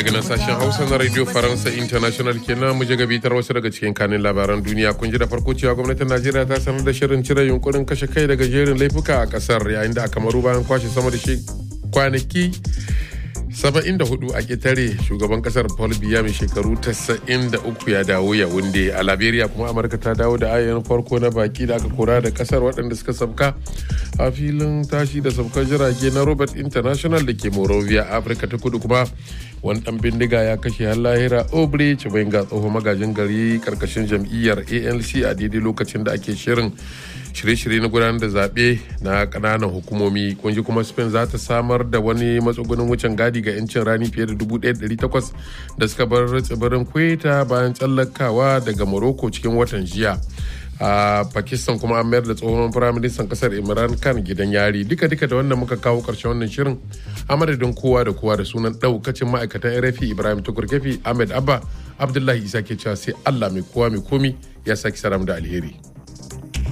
daga nan sashen hausa na radio faransa international kenan mu je gabitar wasu daga cikin kanin labaran duniya kun ji da farko cewa gwamnatin najeriya ta sanar da shirin cire yunkurin kashe kai daga jerin laifuka a kasar yayin da aka maru bayan kwashe sama da shi kwanaki 74 a ketare shugaban kasar paul biya mai shekaru 93 ya dawo ya wunde a liberia kuma amurka ta dawo da ayyan farko na baki da aka kora da kasar waɗanda suka sabka a filin tashi da sabkar jirage na robert international da ke morovia afirka ta kudu kuma wani dan bindiga ya kashe har lahira obre ga tsohon magajin gari karkashin jam'iyyar anc a daidai lokacin da ake shirin shirye-shirye na gudanar da zaɓe na ƙananan hukumomi kunji kuma spain za ta samar da wani matsugunin wucin gadi ga 'yancin rani fiye da 1,800 da suka bar tsibirin kweta bayan tsallakawa daga morocco cikin watan jiya a pakistan kuma an mayar da tsohon firaministan kasar imran khan gidan yari duka duka da wannan muka kawo karshen wannan shirin a madadin kowa da kowa da sunan daukacin ma'aikatan rfi ibrahim tukurkefi ahmed abba abdullahi isa ke cewa sai allah mai kowa mai komi ya saki saram da alheri